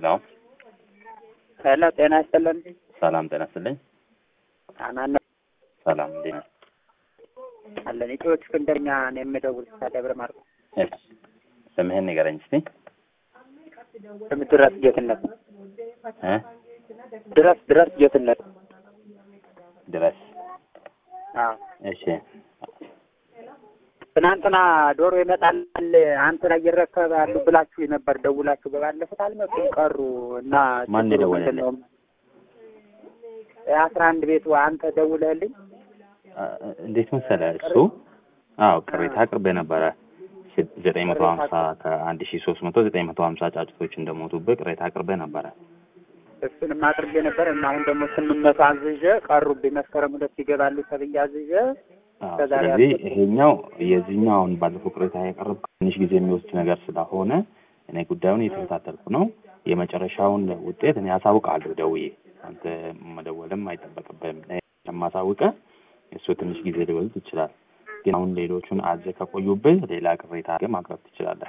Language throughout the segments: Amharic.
ሄሎ ሄሎ ጤና ይስጥልን። ሰላም ጤና ይስጥልኝ። አማን ሰላም እንዴት ነህ? አለን ኢትዮ እስክንድርኛ ነው የምደውል ከደብረ ማርቆስ። እሺ ስምህን ንገረኝ እስቲ ስም ድረስ ጌትነት እ ድረስ ድረስ ጌትነት። ድረስ አዎ እሺ ትናንትና ዶሮ ይመጣል አንተ ላይ ይረከባሉ ብላችሁ ነበር ደውላችሁ፣ በባለፉት አልመጡም ቀሩ እና ማን ችግሩ የደወለልህ? ምንድን ነው? የአስራ አንድ ቤቱ አንተ ደውለህልኝ አ- እንዴት መሰለህ እሱ አዎ ቅሬታ አቅርቤ ነበረ ሽ- ዘጠኝ መቶ ሀምሳ ከአንድ ሺ ሶስት መቶ ዘጠኝ መቶ ሀምሳ ጫጭቶች እንደሞቱብህ ቅሬታ አቅርቤ ነበረ እሱንም አቅርቤ ነበር እና አሁን ደግሞ ስምንት መቶ አዝዤ ቀሩብኝ። መስከረም ሁለት ይገባሉ ተብዬ አዝዤ አዎ፣ ከዛሬ ስለዚህ አልኩት። ይሄኛው የዚህኛው አሁን ባለፈው ቅሬታ ያቀረብኩ ትንሽ ጊዜ የሚወስድ ነገር ስለሆነ እኔ ጉዳዩን እየተከታተልኩ ነው። የመጨረሻውን ውጤት እኔ አሳውቃለሁ ደውዬ። አንተ መደወልም አይጠበቅብህም። እኔ የማሳውቅህ እሱ ትንሽ ጊዜ ሊወስድ ይችላል። ግን አሁን ሌሎቹን አዘህ ከቆዩብህ ሌላ ቅሬታ አድርገህ ማቅረብ ትችላለህ።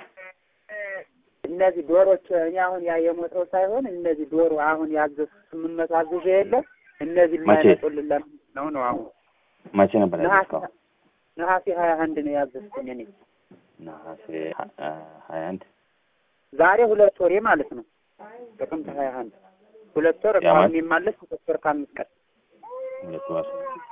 እነዚህ ዶሮች እኔ አሁን ያ የሞተው ሳይሆን እነዚህ ዶሮ አሁን ያዘዙ ስምንት መቶ አዝዤ የለ እነዚህ መቼ? ሊያመጡልን ለምን ነው ነው አሁን መቼ ነበር ነሐሴ ያዘዝከው? ነሐሴ ሀያ አንድ ነው ያዘዝኩኝ እኔ ነሐሴ ሀያ አንድ ዛሬ ሁለት ወሬ ማለት ነው። ጥቅምት ሀያ አንድ ሁለት ወር ያ ማለት- አሁን የማለስ ሁለት ወር ከአምስት ቀን ሁለት ወር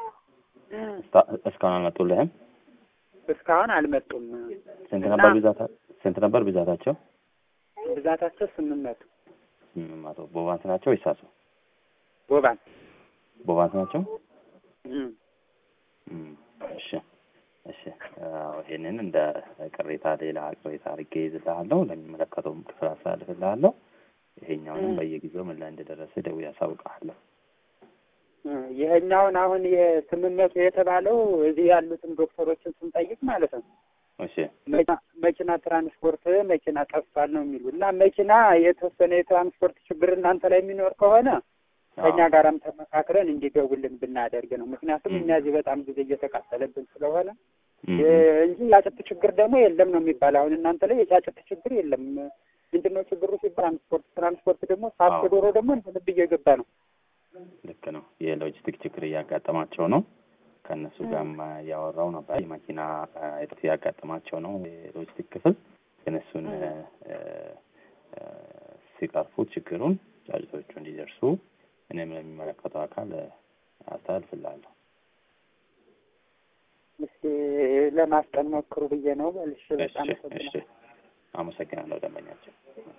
እስታ- እስካሁን አልመጡልህም? እስካሁን አልመጡም። ስንት እና ነበር ብዛታ ስንት ነበር ብዛታቸው? ብዛታቸው ስምንት መቶ ስምንት መቶ ቦባንስ ናቸው ወይስ ሳሱ? ቦባን ቦባንስ ናቸው? እም። እም፣ እሺ እሺ። አዎ፣ ይሄንን እንደ ቅሬታ ሌላ ቅሬታ አድርጌ ይዝልሃለሁ፣ ለሚመለከተውም ክፍል አስተላልፍልሃለሁ። ይሄኛውንም እም። በየጊዜው ምን ላይ እንደደረሰ ደውዬ አሳውቅሃለሁ። እ፣ ይሄኛውን አሁን የስምንት መቶ የተባለው እዚህ ያሉትን ዶክተሮችን ስንጠይቅ ማለት ነው እሺ መኪና- መኪና ትራንስፖርት መኪና ጠፍቷል ነው የሚሉ እና መኪና የተወሰነ የትራንስፖርት ችግር እናንተ ላይ የሚኖር ከሆነ ከእኛ አዎ፣ ጋራም ተመካክረን እንዲገቡልን ብናደርግ ነው። ምክንያቱም እም። እኛ እዚህ በጣም ጊዜ እየተቃጠለብን ስለሆነ እም፣ እ፣ እንጂ የጫጭት ችግር ደግሞ የለም ነው የሚባል። አሁን እናንተ ላይ የጫጭት ችግር የለም። ምንድን ነው ችግሩ ሲባል ትራንስፖርት ትራንስፖርት ደግሞ ሳት አዎ። ዶሮ ደግሞ እንደ ልብ እየገባ ነው። ልክ ነው። የሎጂስቲክ ችግር እያጋጠማቸው ነው። ከእነሱ ጋርም ያወራው ነበር። የመኪና አ፣ እጥረት እያጋጠማቸው ነው የሎጂስቲክ ክፍል። ግን እሱን አ፣ አ፣ ሲቀርፉ ችግሩን ጫጭቶቹ እንዲደርሱ እኔም ለሚመለከተው አካል አስተላልፍልሃለሁ። እስኪ ለማስጠን ሞክሩ ብዬ ነው። በልሽ እሺ በጣም እሺ፣ አመሰግናለሁ ደንበኛቸው።